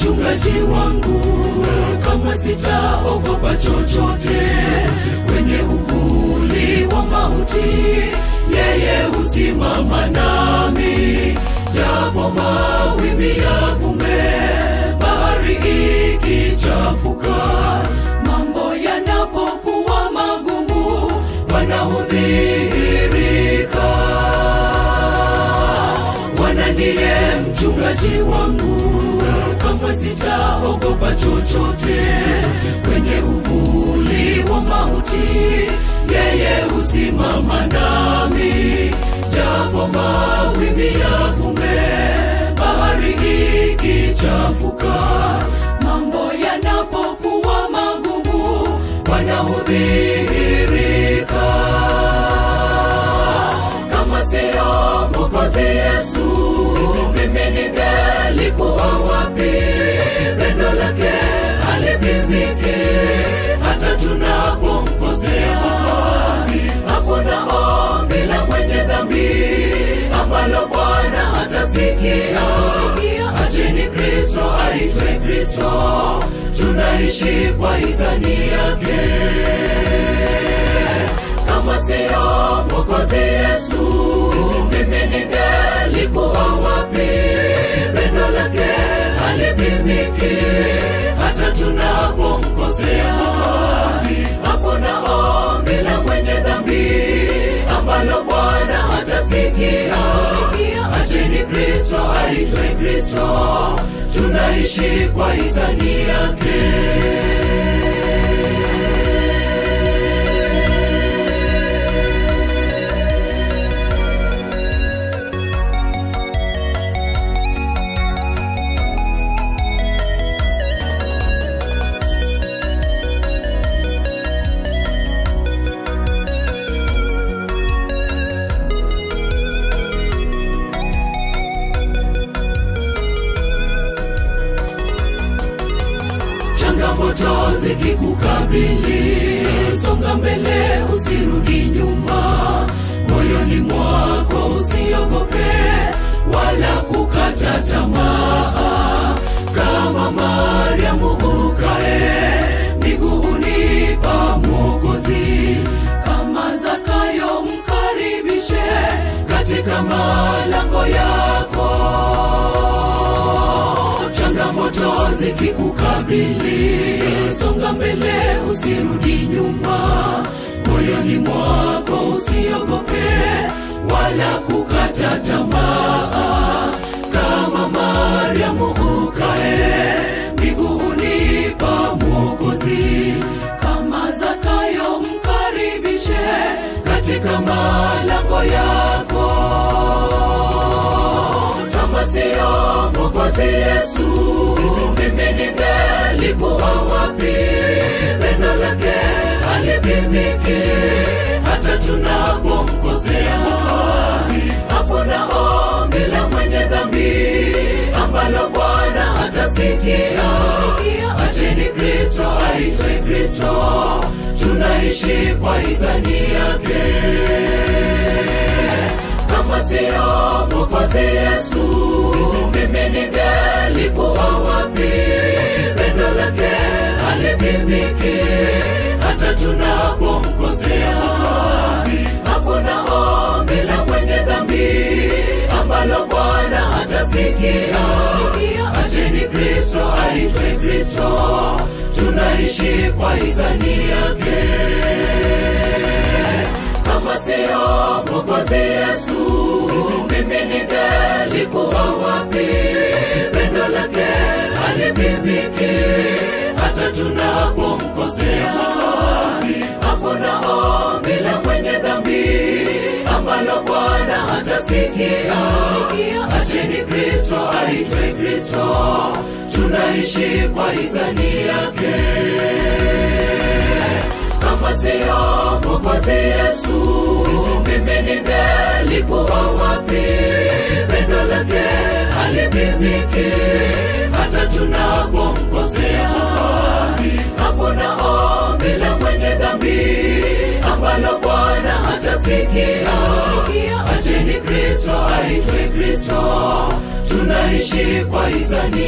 mchungaji wangu, kamwe sitaogopa chochote. Kwenye uvuli wa mauti, yeye husimama nami, japo mawimbi yavume, bahari ikichafuka, mambo yanapokuwa magumu, wanaodhihirika Bwana ndiye mchungaji wangu, kamwe sitaogopa chochote. Kwenye uvuli wa mauti, yeye husimama nami, japo mawimbi yavume, bahari ikichafuka, mambo yanapokuwa magumu, wanaodhihirika kama siyo Mwokozi Yesu, mimi ningelikuwa wapi? Pendo lake halipimiki, hata tunapomkosea Mwokozi. Hakuna ombi la mwenye dhambi ambalo Bwana hatasikia. Acheni Kristo aitwe Kristo, tunaishi kwa hisani yake kama siyo Mwokozi Yesu, mimi ningelikuwa wapi? Pendo lake halipimiki, hata tunapomkosea Mwokozi. Hakuna ombi la mwenye dhambi ambalo Bwana hatasikia. Acheni Kristo aitwe Kristo, tunaishi kwa hisani yake. changamoto zikikukabili, songa mbele, usirudi nyuma. Moyoni mwako usiogope wala kukata tamaa, kama Mariamu ukae miguuni pa Mwokozi, kama Zakayo mkaribishe katika malango yako changamoto zikikukabili, songa mbele, usirudi nyuma. Moyoni mwako usiogope wala kukata tamaa, kama Mariamu ukae miguuni pa Mwokozi, kama Zakayo mkaribishe katika malango yako kama siyo Mwokozi Yesu, mimi ningelikuwa wapi? Pendo lake halipimiki, hata tunapomkosea Mwokozi. Hakuna ombi la mwenye dhambi ambalo Bwana hatasikia. Acheni Kristo aitwe Kristo, tunaishi kwa hisani yake kama siyo Mwokozi Yesu, mimi ningelikuwa wapi? Pendo lake halipimiki, hata tunapomkosea Mwokozi. Hakuna ombi la mwenye dhambi ambalo Bwana hatasikia. Acheni Kristo aitwe Kristo, tunaishi kwa hisani yake kama siyo Mwokozi Yesu, mimi ningelikuwa wapi? Pendo lake halipimiki, hata tunapomkosea Mwokozi. Hakuna ombi la mwenye dhambi ambalo Bwana hatasikia. Acheni, acheni Kristo aitwe Kristo, tunaishi kwa hisani yake. Kama siyo Mwokozi Yesu, mimi ningelikuwa wapi? Pendo lake halipimiki, hata tunapomkosea Mwokozi. Hakuna ombi la mwenye dhambi ambalo Bwana hatasikia. Acheni Kristo aitwe Kristo, tunaishi kwa hisani